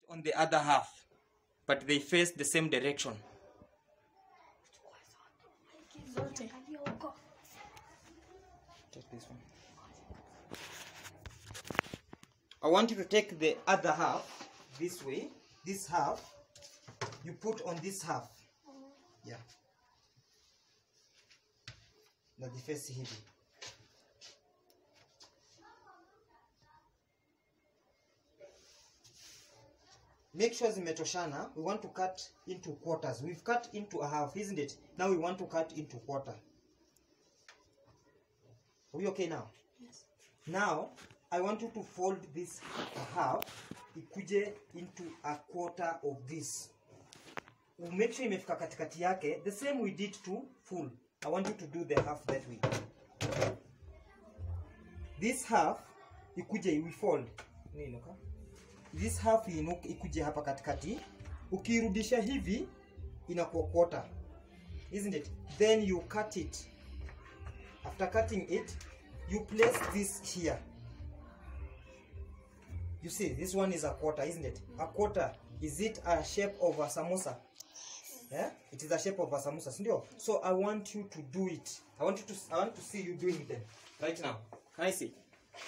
on the other half, but they face the same direction. zote Take this one. I want you to take the other half this way. This half you put on this half. Yeah. Na defense hivi. Make sure zimetoshana. We want to cut into quarters. We've cut into a half, isn't it? Now we want to cut into quarter. Are we okay now? yes. Now, I want you to fold this half ikuje into a quarter of this. Make sure imefika katikati yake. The same we did to full. I want you to do the half that way. This half ikuje we fold. Niinuka. This half inuke ikuje hapa katikati. Ukirudisha hivi inakuwa quarter. Isn't it? Then you cut it after cutting it you place this here you see this one is a quarter isn't it a quarter is it a shape of a samosa yeah it is a shape of a samosa sindio so i want you to do it i want you to i want to see you doing them right now can i see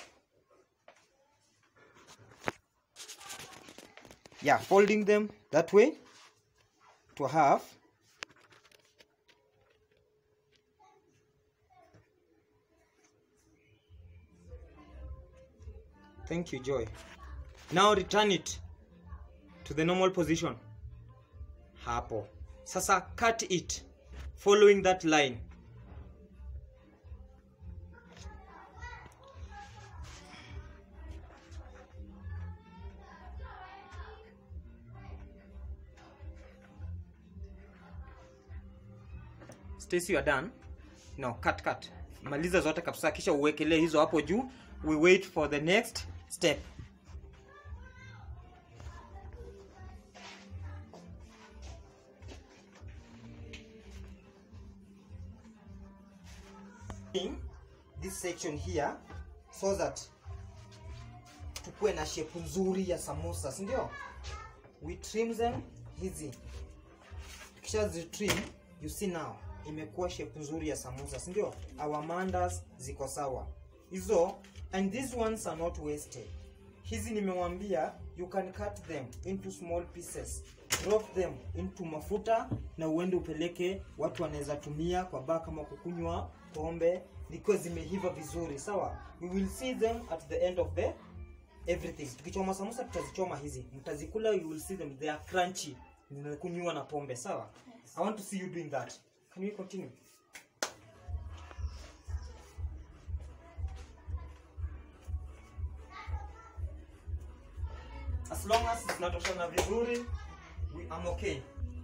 yeah folding them that way to half Thank you, Joy. Now return it to the normal position. Hapo. Sasa cut it following that line. Stacy, you are done. No, cut cut. Maliza zote kabisa kisha uwekelee hizo hapo juu. We wait for the next step. In this section here so that tukue na shape nzuri ya samosa, si ndio? We trim them hizi. Kisha zi trim, you see now imekuwa shape nzuri ya samosa, si ndio? Our mandas ziko sawa. Hizo and these ones are not wasted. Hizi nimewambia you can cut them into small pieces. Drop them into mafuta na uende upeleke watu wanaweza tumia kwa baa kama kukunywa pombe zikiwa zimeiva vizuri sawa we will see them at the end of the everything tukichoma samosa tutazichoma hizi mtazikula you will see them they are crunchy zinakunywa na pombe sawa i want to see you doing that can we continue as long as zinatoshana vizuri we am okay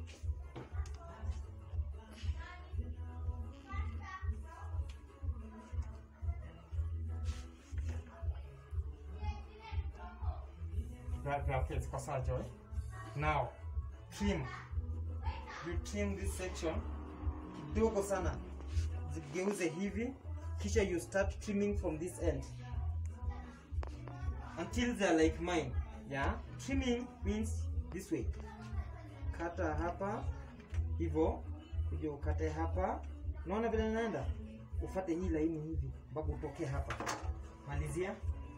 Grab your kids kwa saa Joy. Now, trim. You trim this section kidogo sana, zigeuze hivi, kisha you start trimming from this end until they are like mine. Yeah, trimming means this way. Kata hapa hivyo, kuja ukate hapa. Unaona vile naenda, ufate hii laini hivi mpaka utoke hapa. Malizia.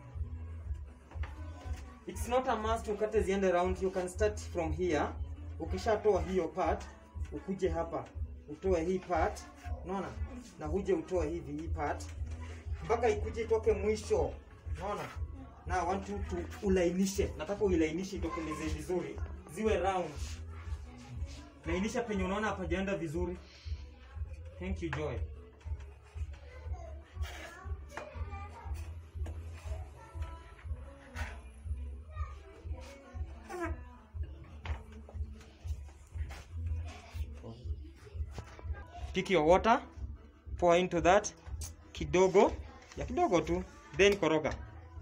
It's not a must ukate ziende round. You can start from here. Ukishatoa hiyo part, ukuje hapa utoe hii part, unaona, na huje utoe hivi hii part mpaka ikuje itoke mwisho, unaona. Na I want you to ulainishe, nataka uilainishe itokeleze vizuri, ziwe round. Lainisha penye unaona hapajaenda vizuri. Thank you Joy. pick your water pour into that kidogo ya kidogo tu then koroga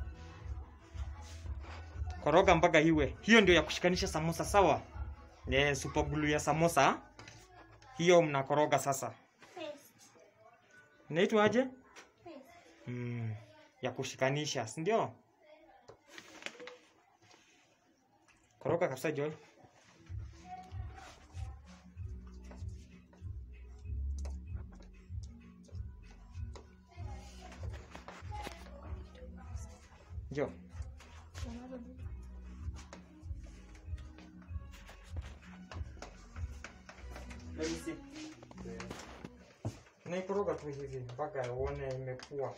koroga mpaka iwe hiyo ndio ya kushikanisha samosa sawa e, super glue ya samosa hiyo mnakoroga sasa inaitwa aje mm, ya kushikanisha si ndio koroga kabisa joy jo Let me see. Naikoroga tu hivi mpaka uone imekuwa.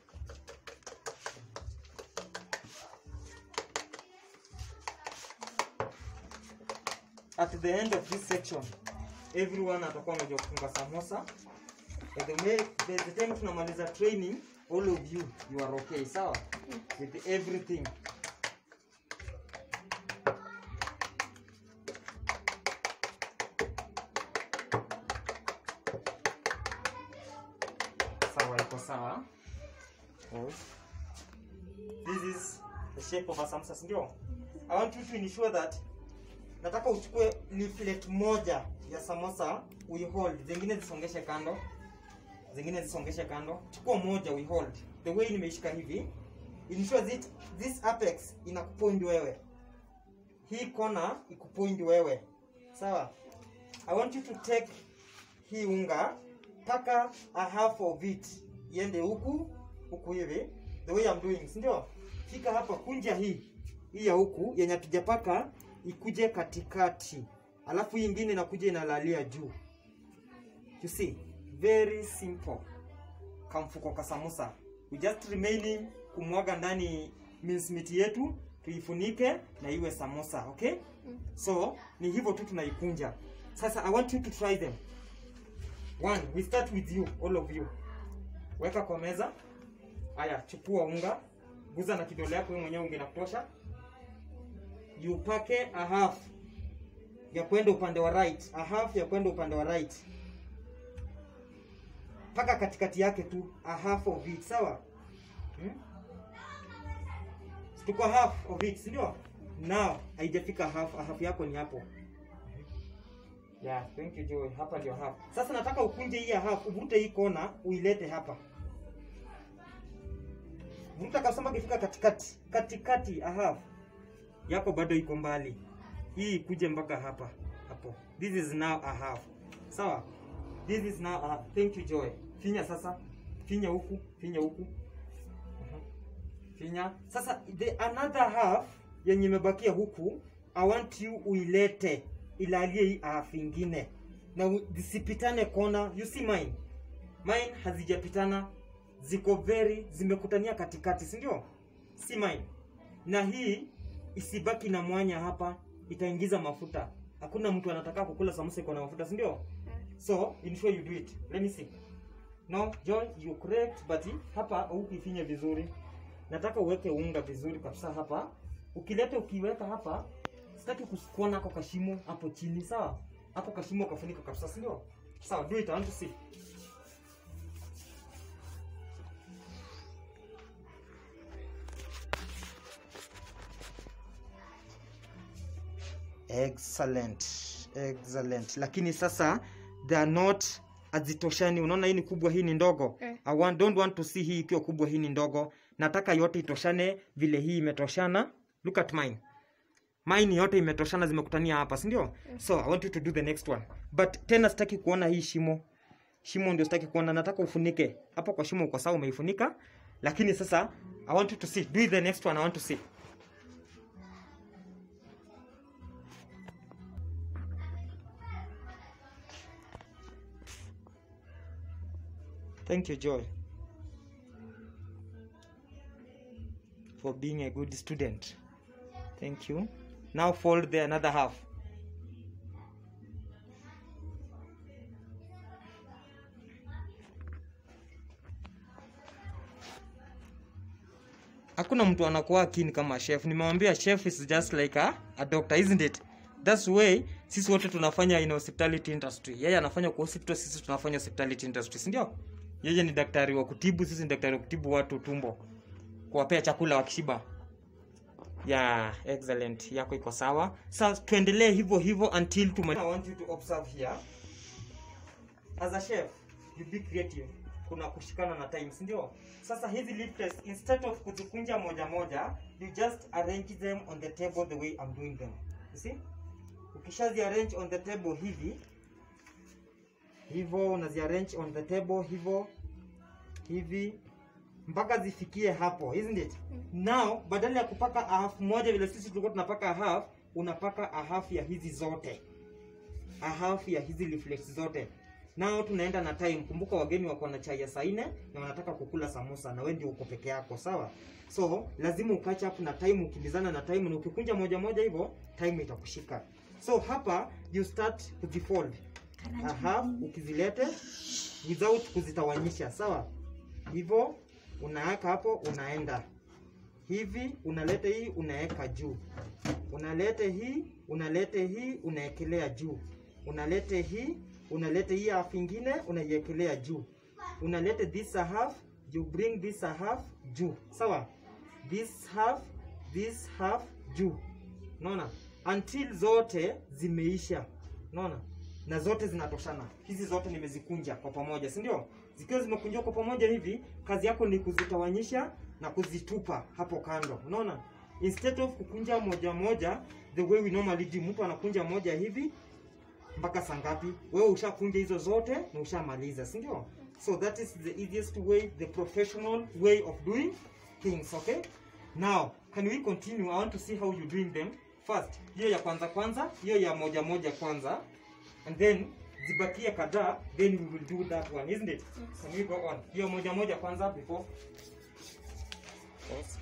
At the end of this section, everyone atakuwa amejua kufunga samosa. By the way, by the time tunamaliza training, all of you, you are okay, sawa? With everything. sawa iko sawa oh. this is the shape of a samosa si ndio i want you to ensure that nataka uchukue leaflet moja ya samosa uihold zingine zisongeshe kando zingine zisongeshe kando chukua moja uihold the way nimeishika hivi ensure that this apex inakupoint wewe hii kona ikupoint wewe sawa i want you to take hii unga paka a half of it iende huku huku hivi the way I'm doing si ndio fika hapa kunja hii hii ya huku yenye hatujapaka ikuje katikati alafu hii ingine inakuja inalalia juu you see very simple kamfuko ka samosa we just remaining kumwaga ndani mincemeat yetu tuifunike na iwe samosa okay so ni hivyo tu tunaikunja sasa i want you to try them One, we start with you, all of you. Weka kwa meza. Aya, chukua unga, guza na kidole yako wewe mwenyewe unga inakutosha. Upake a half ya kwenda upande wa right, a half ya kwenda upande wa right. Paka katikati yake tu, a half of it, sawa? Hmm? Tuko half of it, si ndio? Now, haijafika half, a half yako ni hapo. Yeah, thank you Joy. Hapa ndio half. Sasa nataka ukunje hii ya half, uvute hii kona, uilete hapa. Vuta kabisa mpaka ifika katikati. Katikati a half. Yako bado iko mbali. Hii ikuje mpaka hapa. Hapo. This is now a half. Sawa? This is now a thank you Joy. Finya sasa. Finya huku, finya huku. Mhm. Finya. Sasa the another half yenye imebakia huku, I want you uilete ilalie hii half ingine na u- zisipitane kona. You see mine, mine hazijapitana, ziko very zimekutania katikati, si ndio? Si mine na hii isibaki na mwanya hapa, itaingiza mafuta. Hakuna mtu anataka kukula samosa iko na mafuta, si ndio? So ensure you do it. Let me see. No, Joy, you correct, but hapa hukuifinya vizuri. Nataka uweke unga vizuri kabisa hapa. Ukileta ukiweka hapa, sitaki kuona ako kashimo hapo chini, sawa? Hapo kashimo kafunika kabisa, si ndio? Sawa, do it, I want to see. Excellent. Excellent. Lakini sasa they are not hazitoshani. Unaona hii ni kubwa, hii ni ndogo. Eh. I want, don't want to see hii ikiwa kubwa, hii ni ndogo. Nataka yote itoshane vile hii imetoshana. Look at mine. Mine yote imetoshana zimekutania hapa, si ndio? So I want you to do the next one. But tena sitaki kuona hii shimo. Shimo ndio sitaki kuona, nataka ufunike. Hapo kwa shimo uko sawa umeifunika. Lakini sasa I want you to see. Do it the next one I want to see. Thank you, Joy, for being a good student. Thank you. Now fold the another half. Hakuna mtu anakuwa keen kama chef. Nimewambia chef is just like a, a doctor, isn't it? That's way sisi wote tunafanya in hospitality industry. Yeye anafanya kwa hospital, sisi tunafanya hospitality industry, si ndio? Yeye ni daktari wa kutibu, sisi ni daktari wa kutibu watu tumbo, kuwapea chakula wakishiba. Yeah, excellent. Yako iko sawa. Sasa tuendelee hivyo hivyo until tuma I want you to observe here. As a chef, you be creative. Kuna kushikana na time, si ndio? Sasa hizi leaflets instead of kuzikunja moja moja, you just arrange them on the table the way I'm doing them. You see? Ukishazi arrange on the table hivi hivyo, unazi arrange on the table hivyo hivi mpaka zifikie hapo, isn't it? Now badala ya kupaka a half moja vile sisi tulikuwa tunapaka a half, unapaka a half ya hizi zote, a half ya hizi reflex zote. Nao tunaenda na time. Kumbuka wageni wako na chai ya saa nne na wanataka kukula samosa na wewe ndio uko peke yako, sawa? So lazima ukatch up na time, ukimbizana na time, na ukikunja moja moja hivyo time itakushika. So hapa you start kuzifold a half, ukizilete without kuzitawanyisha, sawa? Hivyo unaweka hapo, unaenda hivi, unaleta hii, unaweka juu, unalete hii, unalete hii, unaekelea juu, unalete hii, unalete hii half ingine, unaiekelea juu, unalete this a half, you bring this a half juu, sawa? This half, this half juu, unaona, until zote zimeisha, unaona na zote zinatoshana. Hizi zote nimezikunja kwa pamoja, si ndio? Zikiwa zimekunjwa kwa pamoja hivi, kazi yako ni kuzitawanyisha na kuzitupa hapo kando, unaona? Instead of kukunja moja moja the way we normally do, mtu anakunja moja hivi mpaka saa ngapi? Wewe ushakunja hizo zote na ushamaliza, si ndio? So that is the easiest way, the professional way of doing things, okay? Now, can we continue? I want to see how you doing them. First, hiyo ya kwanza kwanza, hiyo ya moja moja kwanza and then zibakie kadhaa then we will do that one isn't it can we go on hiyo moja moja kwanza before Pause.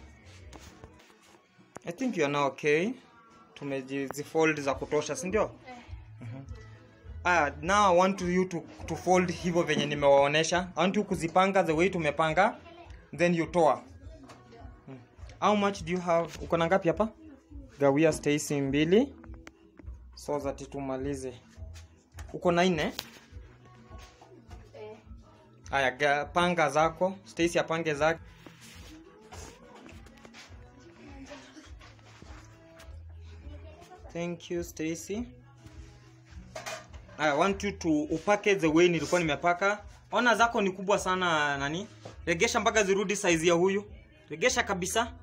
I think you are now okay tumezifold za kutosha si ndio Mhm. ah now I want you to, to fold hivyo venye nimewaonesha I want you kuzipanga the way tumepanga then you toa Hmm. how much do you have uko na ngapi hapa gawia Stacy mbili so that tumalize uko na nne Eh, haya ga- panga zako Stacy apange zake thank you Stacy I want you to upake the way nilikuwa nimepaka ona zako ni kubwa sana nani regesha mpaka zirudi size ya huyu regesha kabisa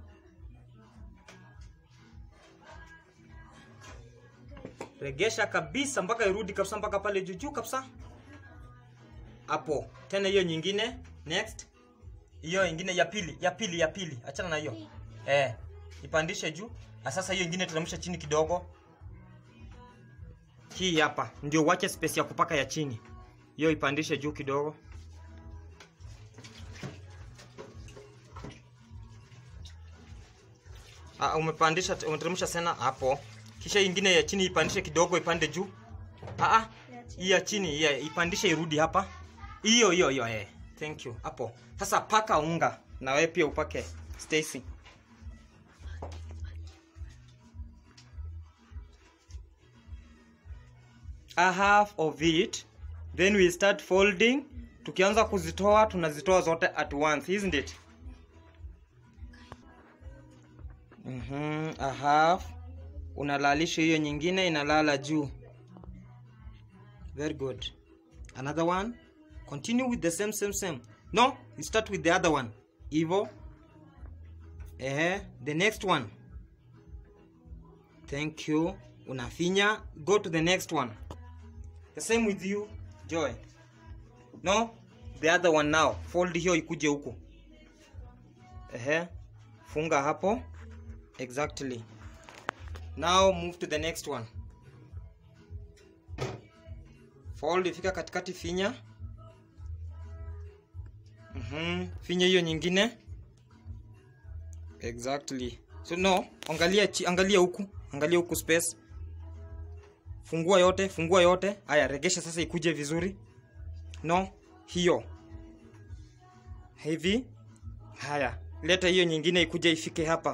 regesha kabisa mpaka irudi kabisa mpaka pale juu juu kabisa hapo tena hiyo nyingine next hiyo ingine ya pili ya pili ya pili achana na hiyo eh ipandishe juu na sasa hiyo ingine teremsha chini kidogo hii hapa ndio uache space ya kupaka ya chini hiyo ipandishe juu kidogo Ah, umepandisha umeteremsha tena hapo kisha ingine ya chini ipandishe kidogo ipande juu ah ah ya chini. hii ya chini yeah, ipandishe irudi hapa hiyo hiyo hiyo eh thank you hapo sasa paka unga na wewe pia upake Stacy a half of it then we start folding tukianza kuzitoa tunazitoa zote at once isn't it mhm a half unalalisha hiyo nyingine inalala juu very good another one continue with the same same same no you start with the other one hivyo eh the next one thank you unafinya go to the next one the same with you joy no the other one now fold hiyo ikuje huku ehe funga hapo exactly now move to the next one fold ifika katikati finya mhm finya hiyo nyingine exactly so no angalia chi, angalia huku angalia huku space fungua yote fungua yote haya regesha sasa ikuje vizuri no hiyo hivi haya leta hiyo nyingine ikuje ifike hapa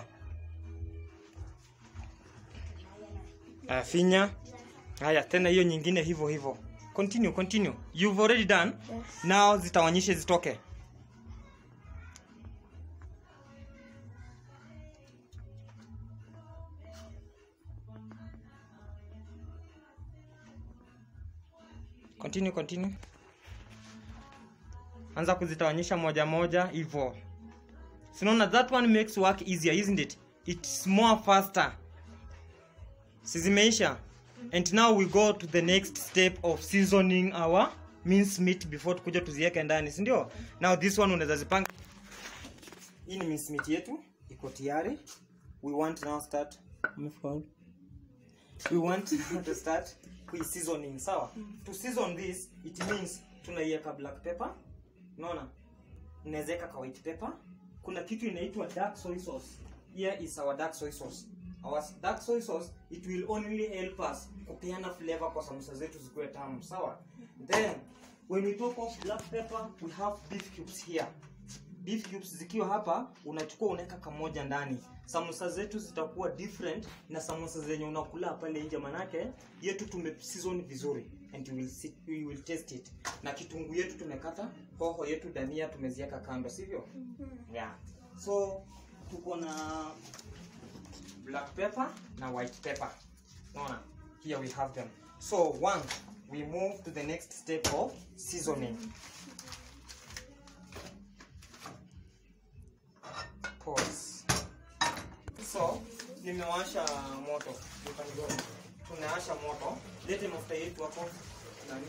haya finya haya tena hiyo nyingine hivyo hivyo continue continue you've already done Yes. now zitawanyishe zitoke continue continue anza kuzitawanyisha moja moja hivyo sinaona that one makes work easier isn't it it's more faster si zimeisha and now we go to the next step of seasoning our mince meat before tukuja tuziweke ndani si ndio now this one unaweza zipanga hii ni mince meat yetu iko tayari we want now start we want to start kui seasoning sawa to season this it means tunaiweka black pepper unaona unaweza weka ka white pepper kuna kitu inaitwa dark soy sauce here is our dark soy sauce our dark soy sauce it will only help us kupeana flavor kwa samosa zetu zikuwe tamu sawa then when we talk of black pepper we have beef cubes here beef cubes zikiwa hapa unachukua unaweka kamoja ndani samosa zetu zitakuwa different na samosa zenye unakula pale nje manake yetu tume season vizuri and we will, see, we will taste it na kitunguu yetu tumekata hoho yetu dania tumeziweka kando sivyo yeah so tuko na black pepper na white pepper unaona here we have them so one we move to the next step of seasoning pause so nimewasha moto tunawasha moto lete mafuta yetu hapo nani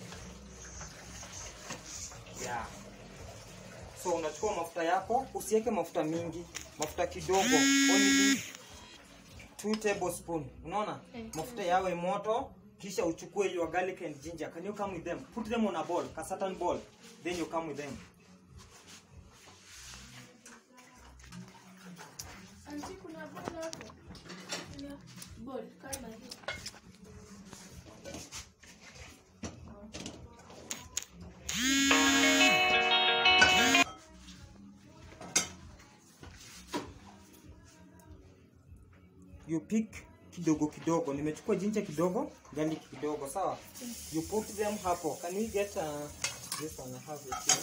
yeah so unachukua mafuta yako usiweke mafuta mingi mafuta kidogo only 2 tablespoon unaona mafuta yawe moto kisha uchukue your garlic and ginger can you come with them put them on a bowl a certain bowl then you come with them Anti, kuna bowl hapo. Kuna bowl kama hii. you pick kidogo kidogo nimechukua jinja kidogo garlic kidogo sawa you put them hapo can we get uh, this one I have it here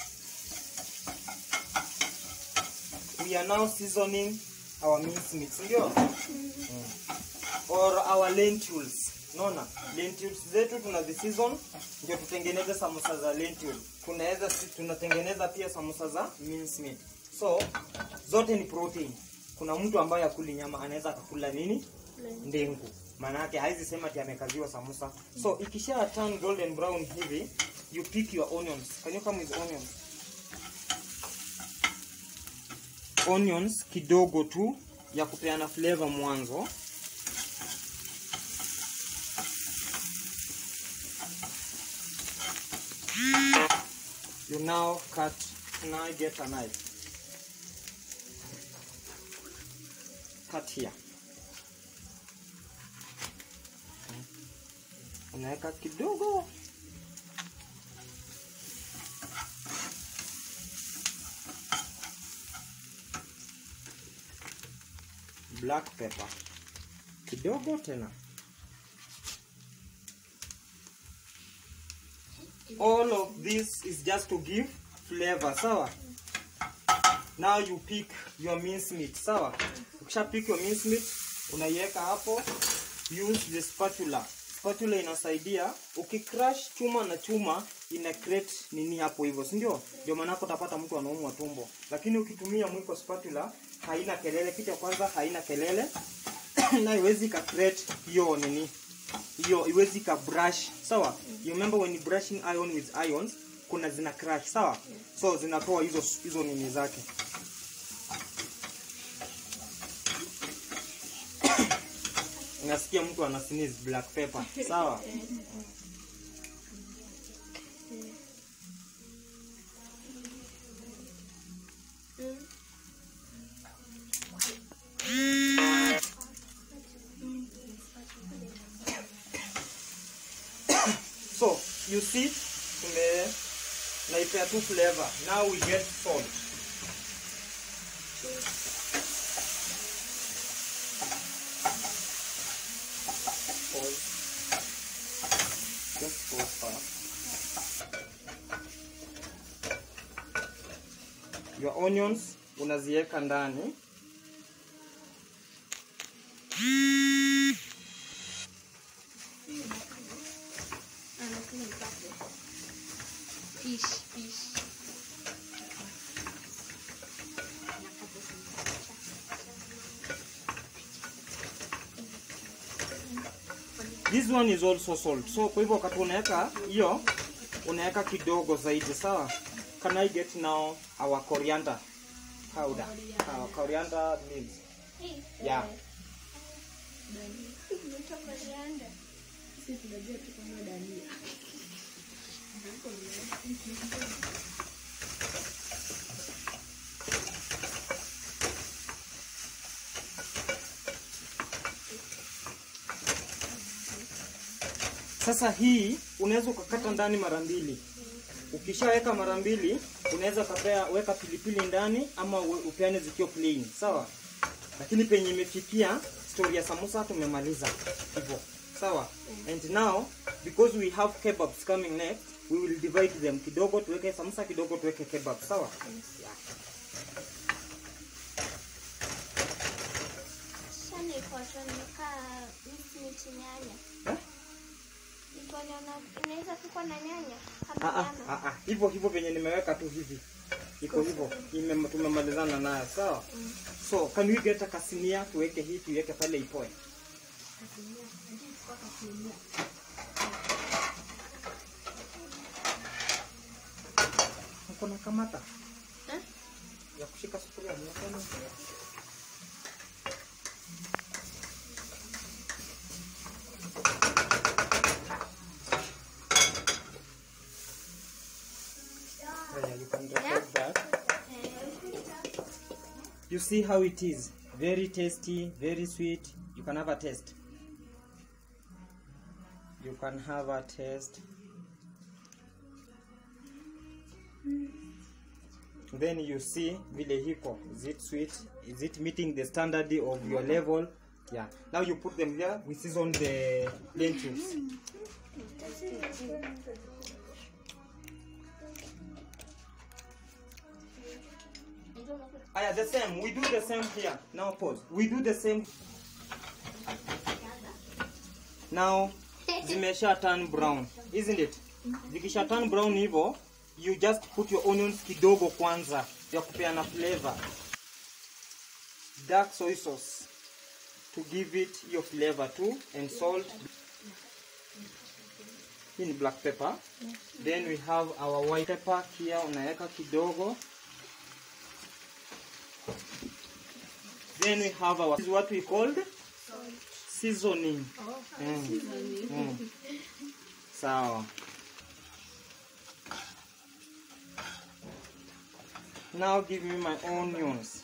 we are now seasoning our mince meat ndio mm. or our lentils naona lentils zetu tuna season ndio tutengeneze samosa za lentil tunaweza si- tunatengeneza pia samosa za mince meat so zote ni protein kuna mtu ambaye akuli nyama anaweza akakula nini ndengu maanake haizi sema ati amekaziwa samosa so ikisha turn golden brown hivi you pick your onions can you come with onions onions kidogo tu ya kupeana flavor mwanzo you now cut now get a knife cut here unaweka kidogo black pepper kidogo tena all of this is just to give flavor sawa now you pick your mince meat sawa ukisha pick your mince meat unaiweka hapo use the spatula spatula inasaidia ukicrush chuma na chuma ina create nini hapo hivyo si ndio ndio maana hapo utapata mtu anaumwa tumbo lakini ukitumia mwiko spatula haina kelele kitu ya kwanza haina kelele na iwezi ka create hiyo nini hiyo iwezi ka brush sawa you remember when you brushing iron with ions kuna zina crash sawa so zinatoa hizo hizo nini zake unasikia mtu ana sneeze black pepper sawa so you see tume naipea tu flavor now we get salt Pause. Just pause fast. Your onions unaziweka ndani Anasema nipate. Fish, fish. this one is also salt so kwa hivyo wakati unaweka hiyo unaweka kidogo zaidi sawa can i get now our coriander powder our coriander leaves Hii. yeah Inaitwa coriander. Sisi tunajua tu kama dania. Sasa hii unaweza ukakata ndani mara mbili. Ukishaweka mara mbili, unaweza ukapea weka pilipili ndani ama uwe- upeane zikiwa plain, sawa? Lakini penye imefikia story ya samosa tumemaliza hivyo, sawa? And now because we have kebabs coming next, we will divide them kidogo tuweke samosa, kidogo tuweke kebab, sawa? Yeah. Sasa niko tunakaa miti nyanya. Eh? Niko naona inaweza kupikwa na nyanya Ah, kama ah, nyama. ah, ah. Hivyo hivyo venye nimeweka tu hivi iko hivyo, ime- tumemalizana nayo sawa. So can we get a kasinia tuweke hii tuiweke pale ipoe. Uko na kamata Eh? ya kushika sufuria mnakwenda Yeah, you can record that. You see how it is. Very tasty, very sweet. You can have a taste. You can have a taste. Then you see vile hiko. Is it sweet? Is it meeting the standard of your level? Yeah. Now you put them there. We season the lentils. Aya, the same. We do the same here. Now pause. We do the same. Now zimesha turn brown, isn't it? Zikisha turn brown hivyo, you just put your onions kidogo kwanza ya kupeana flavor. Dark soy sauce to give it your flavor too and salt. Hii ni black pepper. Then we have our white pepper here unaweka kidogo. Then we have our this is what we called seasoning. Mm. Mm. Sawa. Now give me my onions.